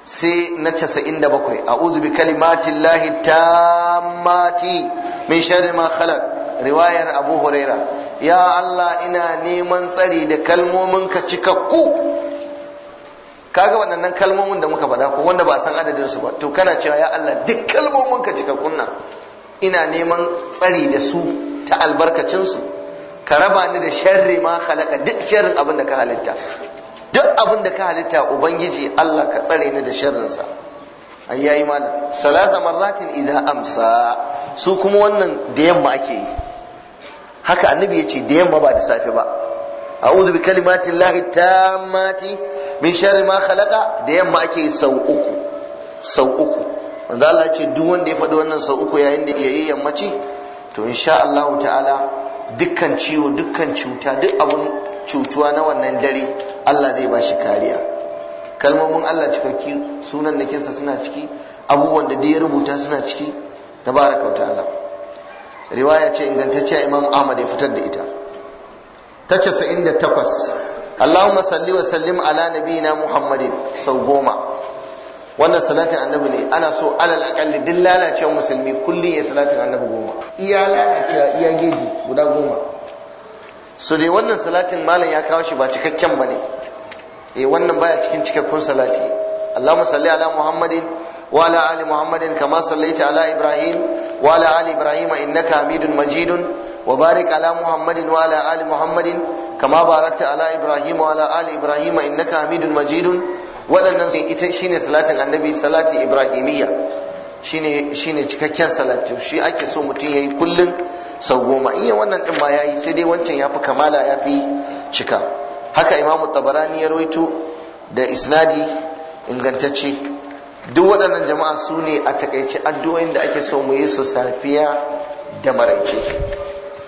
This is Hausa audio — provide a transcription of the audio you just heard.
sai na casa'in da bakwai a'udhu bi kalimatin lahi tammati min sharri ma khalaq riwayar abu huraira ya Allah ina neman tsari da kalmominka cikakku kaga waɗannan kalmomin da muka faɗa ko wanda ba san adadin su ba to kana cewa ya Allah duk kalmominka cikakkun nan ina neman tsari da su ta albarkacin su ka raba ni da sharri ma khalaqa duk sharrin abin da ka halitta duk abin da ka halitta ubangiji Allah ka tsare ni da sharrinsa an yayi mana salasa marratin idan amsa su kuma wannan da yamma ake yi haka annabi ya ce da yamma ba da safe ba a'udhu bi kalimatin lahi tammati min sharri ma khalaqa da yamma ake yi sau uku sau uku wanda Allah ya ce duk wanda ya faɗi wannan sau uku yayin da yayi yammaci to insha Allah ta'ala dukkan ciwo dukkan cuta duk abun cutuwa na wannan dare Allah zai ba shi kariya kalmomin Allah cikakki sunan nakinsa suna ciki abubuwan da ya rubuta suna ciki tabaraka wa ta'ala riwaya ce ingantacciya Imam Ahmad ya fitar da ita ta 98 Allahumma salli wa sallim ala nabiyina Muhammadin sau goma wannan salatin annabi ne ana so alal akalli duk lalacewa musulmi kullum ya salatin annabi goma iya lalacewa iya geji guda goma so dai wannan salatin malam ya kawo shi ba cikakken ba ne eh wannan baya cikin cikakkun salati Allahumma salli ala Muhammadin wa ala ali Muhammadin kama sallaita ala Ibrahim wa ala ali Ibrahim innaka Hamidun Majidun wa barik ala Muhammadin wa ala ali Muhammadin kama barakta ala Ibrahim wa ala ali Ibrahim innaka Hamidun Majidun waɗannan ita shine salatin annabi salati ibrahimiyya shine shine cikakken salati shi ake so mutum yayi kullun sau goma iya wannan din ma yayi sai dai wancan yafi kamala yafi cika haka imam tabarani ya rawaito da isnadi ingantacce duk waɗannan jama'a su ne a takaice addu'o'in da ake so mu yi su safiya da maraice